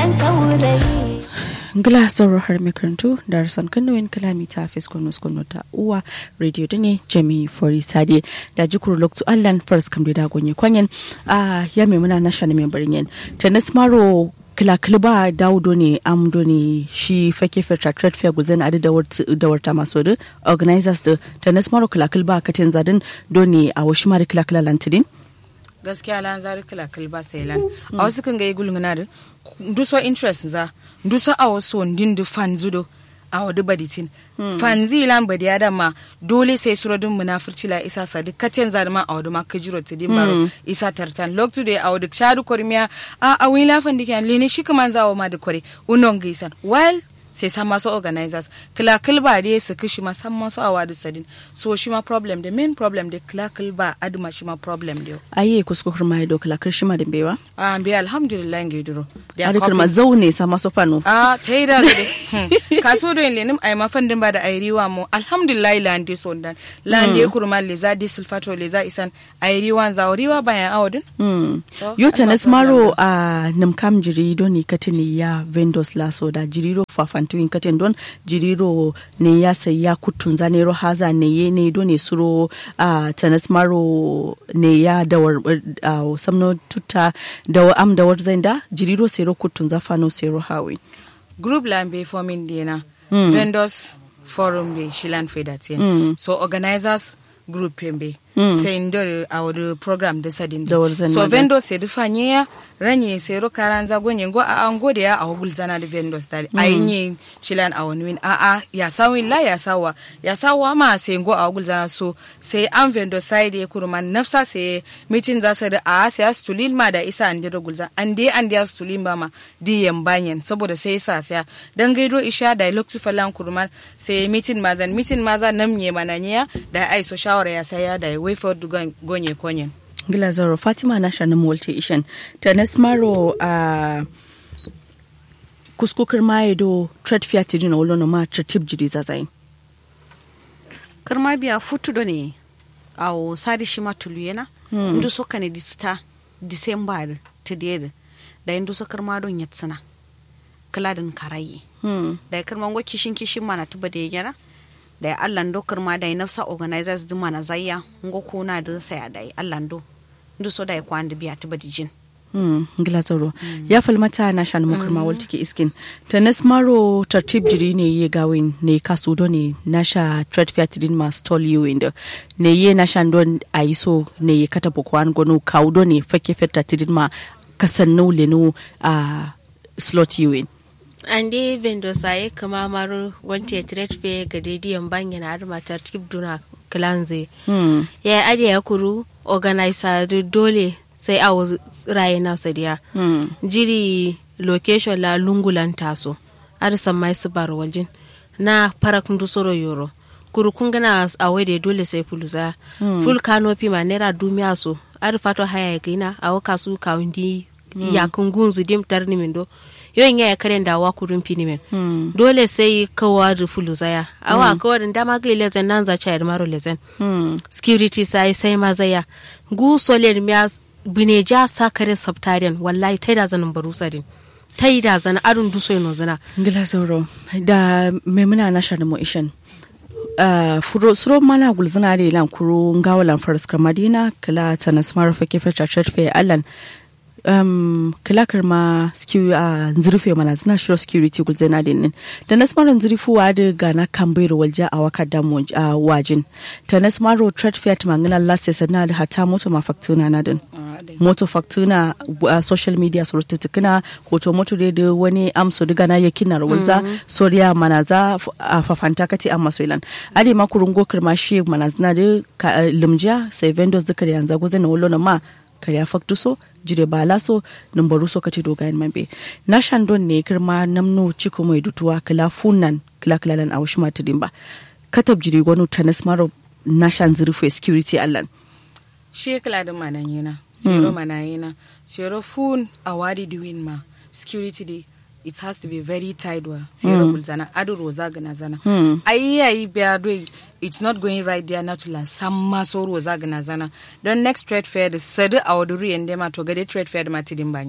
dan saurayi ngila sauro har makarantu da rasan kanuwin kalami ta fiskono skono ta uwa radio da ne jami fori sade da jikur loktu allan first kam da gonye kwanyen a ya mai muna na shana mai barin yin tennis maro kila kilba daudo ne amdo ne shi fake feta trade fair guzan adi da warta maso da organizers da tennis maro kila kilba katin zadin doni a washi mara kila kila lantidin gaskiya lan zari kila kilba sai lan a wasu kan ga yi gulguna da duso interest za duso a wasu wandin da fan zudo a wadu baditin fan zilan badi ya ma dole sai surodin munafurci la isa sadi katen za ma a wadu ma kajiro tidin baro isa tartan loktu da a wadu shadu kormiya a a wila fan dikan lene shi kaman zawo ma da kore unon gisan while sai san masu organizers kila kilba da su kishi ma san masu awa da sadin so shi ma problem da main problem da kila kilba aduma shi ma problem da aye kuskukur ma do kila kirshi ma da bewa a bi alhamdulillah ngi duro da ari kirma zaune sa masu fano a ta yi da zai kaso do lenim ay ma fandin ba da ay riwa mo alhamdulillah lande so dan lande kurma le za di sulfato le za isan ay riwa za riwa bayan awodin yo tanas maro a namkam jiri do ni katini ya vendors la so da jiriro fafan tuyin katen don jiriro ne ya sai ya kutun zanero haza ne ye ne do ne suro a tanas maro ne ya dawar uh, samno tuta da am dawar zanda jiriro sero kutun zafano sero hawi group lambe forming dina mm. vendors forum be shilan fedatien mm. so organizers group pembe mm. sai ndo a wadu program da sadin so vendors sai dufa nyaya ranye sai ro karanza gonye ngo a an gode ya a hugul zana da vendors tare mm. ayi shilan a wani win a a ya sawin la ya sawa ya sawa ma sai ngo a hugul zana so sai an vendor side ya kurman nafsa sai meeting za su da a sai su tulil ma da isa an da gulza an dai an da su tulin ba ma di yambanyen saboda sai sa sai dan gaido isha da lokci falan kurman sai meeting mazan meeting maza namnye mananya da ai so shawara ya saya da way for gonye konyen gila zaro fatima na shanin multi ishan ta nasmaro a kuskukar maye do trade fair tidin a wolono ma tratib jiri zazai karma biya futu do ne a o sadi shi ma tulu yana ndu so kane di sta december tidiyar da yin so karma don yatsina kaladin karayi da karma ngo kishin kishin mana tuba da yana da ya allando kirma da ya nafsa organizers din mana zayya ngo kuna da saya da ya allando ndu so da ya kwan da biya ta badijin Hmm, gila tsaro ya falmata na shan mukar ma wal tiki iskin ta nasmaro tartib jiri ne ye gawin ne kasu do ne na sha trade fair tidin ma stall you in ne ye na shan don aiso ne ye kata bokwan gono kaudo ne fake feta tidin ma kasan no le no a slot you in an dai vendo saye kama maru wanti ya trade fair ga didiyan banyan har matar tip duna klanze hmm. ya ade ya kuru organizer dole sai a raye na sadiya hmm. jiri location la lungulan taso arisan mai su bar waljin na parak ndusoro yoro kuru kun gana a wade dole sai fuluza hmm. full canopy ma naira dumiya so ari fato haya gina a waka su kawundi hmm. yakun gunzu dim tarni mindo yawan yaya karen da wa kurun finimen hmm. dole sai kawa da fuluza ya awa hmm. kawa da dama ga lezen nan za cha maro lezen hmm. security sai sai mazaya gu solen miya bineja sakare sabtarian wallahi tai da zanin barusarin tai da zana arun duso no zana ngila zauro da memuna na shanu mo ishan Uh, furo suro mana gulzina da ilan kuro ngawalan faraskar madina kala ta na smart fake fata church fe allan um, kala karma security a uh, zurfe mana zina shiro security gulzina da nin da na smart zurfu wa da gana kambai walja a waka da mu uh, wajin ta na smart trade fair ta mangana last sana da hata moto mafaktuna na din moto faktuna uh, social media su rututukuna hoto moto da da wani amso diga na yakin na rawalza mm -hmm. soriya mana za a fafanta kati amma soilan ade ma kurungo kirma shi mana zina da uh, limja sai vendors duka da yanzu gozan na wolo na ma karya faktu so jire bala so numbaru so kati dogayen mambe na shandon ne kirma namno ciko mai dutuwa kila funan kila kila lan awushma tidimba katab jiri gwanu tanas maro na shan zurfe security allan shi kala da manan yana zero mana yana zero fun awadi diwin ma security day it has to be very tight wa zero mm. zana adu roza gana zana Mm. ayi ayi biya do it's not going right there natula samma so roza gana zana don next trade fair da sadu a waduri yande ma to gade trade fair da ma tidin banyena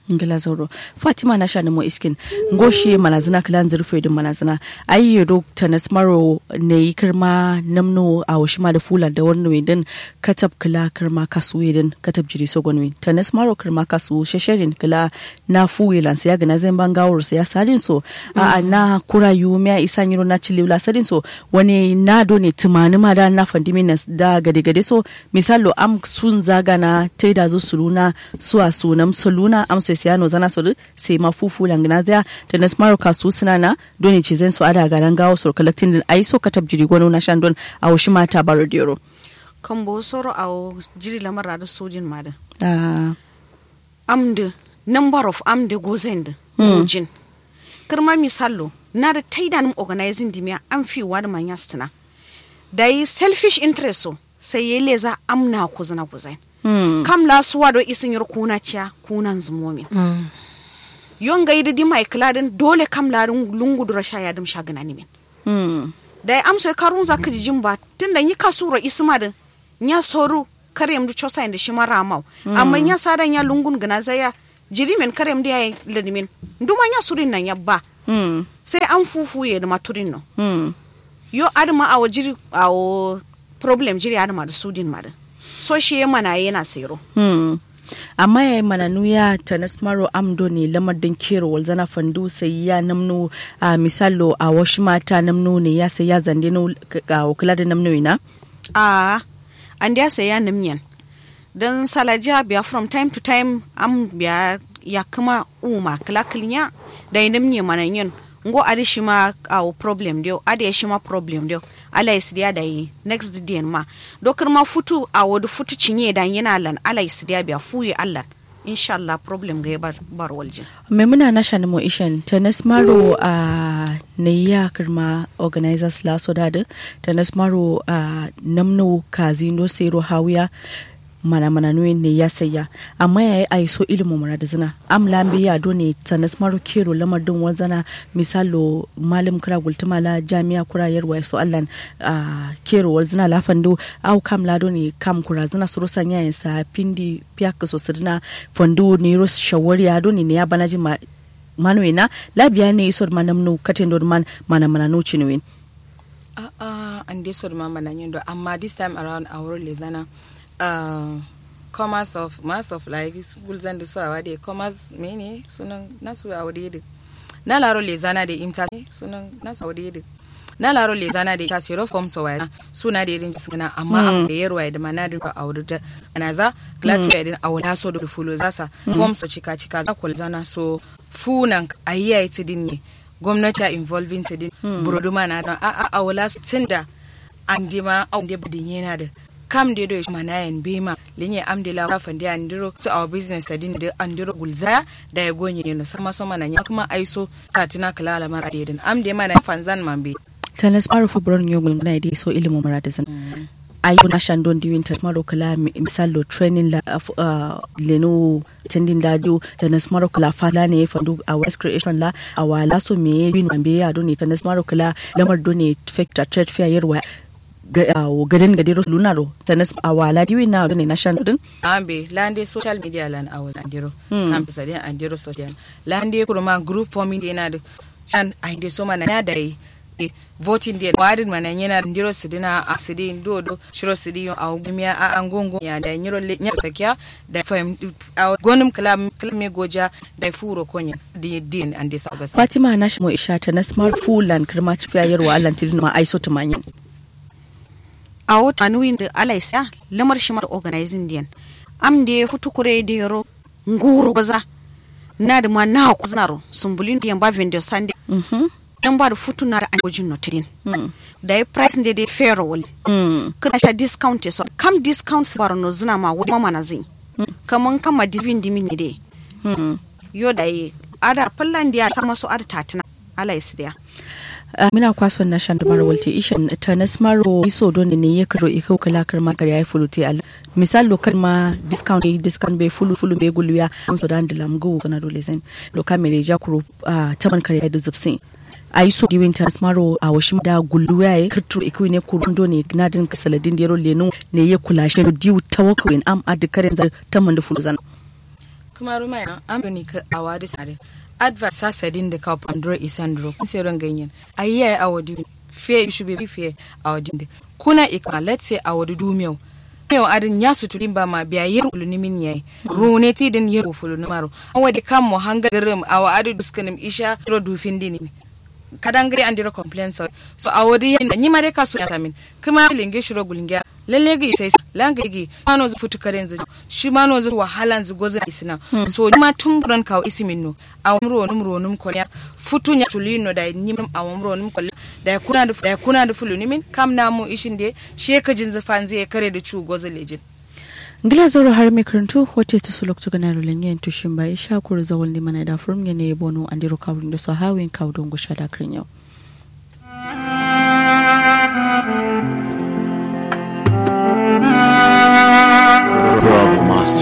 ngila zauro fatima na sha nemo iskin ngoshi manazina kilan zurfe din manazina ai yodo tanas maro ne yi kirma namno a washima da fula da wani wedin katab kila kirma kasu wedin katab jiri sogon wen tanas maro kirma kasu shesherin kila na fuwe lan ya gana zan ban gawar ya sadin so a na kura yu me isa nyiro na chili la sadin so wani na do ne tumani ma da na fandimi da gade gade so misalo am sun zaga na taida zu suluna suwa sunam suluna am so siyano zana so sai ma fufu langna zya da na smaro kasu suna na doni ce zan so ada garan gawo so collecting din ai so katab jiri gono na shandon a wushi mata baro dero kan bo soro a jiri lamar da sojin ma da ah amde number of amde gozend mujin kirma misallo na da taidan organizing dimiya an fi wa da manya stina da yi selfish interest so sai ya leza amna kuzina kuzai hmm kam la suwa do isin yar kuna ciya kunan zumomi yon ga yidi mai kladin dole kam la lungu dura sha ya dum shagana ni min hmm da ya amsa karun za ka jin ba tunda yi kasura isma da nya soru karyam du chosa inda shi mara mau amma nya sadan ya lungun gana zaya jiri men karyam da ya ladimin duma nya surin nan ya ba hmm sai an fufuye da maturin no hmm yo adama awo jiri awo problem jiri adama da sudin ma da so shi ya mana yana sero Hmm. amma ya yi mana nuya ta nasmaro amdo ne lamar din kero walzana fandu sai ya namno a misalo a wasu mata namno ne ya sai ya zande no ga wakila da namno ina a an da sai ya nimyan dan salaja biya from time to time am biya ya kuma uma kala klinya da yin nimye mana yin ngo adi shi ma awo problem dio adi ya shi ma problem dio ala isidiya da yi next day ma dokar ma futu a wadu futu cinye da yana lan ala isidiya biya fuye allan inshallah problem ga ya bar bar waljin mai muna na shani mo ishan ta nasmaro a ne ya kirma organizers la so dada ta nasmaro a namno kazino sero hawiya mana mana nuyi ne ya saya amma ya yi a so ilimin mura da zina am lambe ya do ne ta nasmaro kero lamar din wanzana misalo malam kura gultuma la jami'a kura yarwa so allan a kero wanzana la fando au kam la do ne kam kura zina suru sanya yin sa pindi piaka so sirna fando ne ros shawari ya do ne ne ya banaji ma manuina labiya ne isor manamnu katen do man mana mana no chinuin Uh, uh, and this one mama na nyendo amma this time around our lezana uh, commerce of mass of like schools and so awade commerce mene sunan nasu awade de na laro lezana de imta sunan nasu awade de na laro lezana de ta sero form so waya suna da irin suna amma am da yarwa da manadin ba awde da anaza platform din awla so do fulo zasa form so chika chika za kul zana so funan ayiya ita din ne gwamnati a involving ta din buroduma na don a a a wala tun da an di ma an di budin yana da kam de do mana yan be ma linye am de la ka de an diro to our business ta din da an diro gulza da ya gonye ne sama sama na ya kuma aiso katina kala la mara de din am de mana fanzan man be tanas marufu buron yogul na dai so ilimin mura da zina ayo na shandon diwin ta maro kala misalo training la uh, leno tendin da do da nas maro kala fala ne fandu a west creation la a wala so me bin ambe ya do ne ta nas maro kala lamar do ne factor trade fair yarwa gadin gadiro lunaro ta nas a wala diwin na do ne na shandon ambe lande social media lan awa andiro campus adin andiro social lande kuruma group forming yana da an ainde so mana ya dai voting day wadin mana yana ndiro sidina a sidin dodo shiro sidin a gumiya a angongo ya da nyiro le nya sakya da fam a gonum kalam kalme goja da furo konya di din and this august fatima na shi mo isha ta na smart fulan kirma tafiya yarwa allan tidin ma aiso tumanyin a wata anuwin da alaisa lamar shi mar organizing diyan am da ya futu kure da yaro nguru baza na da ma na ku zanaro sumbulin diyan ba vendor sande dan ba da futu na da an gojin notirin da ya price da dai fair wal kana sha discount so kam discount bar no zina ma wani mama na zin kaman kama divin dimin ne dai yo da yi ada fallan da ya sama su ada tatina alaisa diya Uh, mina kwason na shan dumar walte ishan ta nasmaro iso don ne ya karo ikau kala karma kar yayi fulute al misal lokal ma discount yi discount be fulu fulu be guluya am so dan dilam go kana dole sen lokal me ja kuro uh, taman kar yayi zubsin a yi so diwin ta nasmaro a washi da guluya ya kirturo ikau ne kurundo ne na din kasaladin dero lenu ne ya kula shi diu tawakwin am adikarin za taman da fulu zan kuma ruma ya amfani ka awadi sare advert sasadin da ka pandro isandro kun sai ran ganyen ayya awadi fe should be fe awadi de kuna ikma let's say awadi dumiyau yau adin ya sutu ba ma biya yin uluni min yayi rune ti din yin fulu na maro awadi kam mo hanga garim awa adu duskanim isha ro dufin dini kadan gari an dira complain so so awadi yin ni mare ka su ya samin kuma linge shiro gulnge lalle ga sai langa gi mano zu futu karen zu shi mano zu wahalan zu gozan isina so ni ma tun buran kawo isimin no awamro num ro num kolya futu nya tulino da ni mam awamro num kolya da kuna da da kuna da fulu nimin kam na mu ishin de she ka jin zafan zai kare da cu gozan lejin ngila zoro har mai karantu wace ta su lokacin gana lulen yin tushin bai sha kuru zawon limana da furum ne ya bono an diro kawun da su hawin kawo don gusha da yau.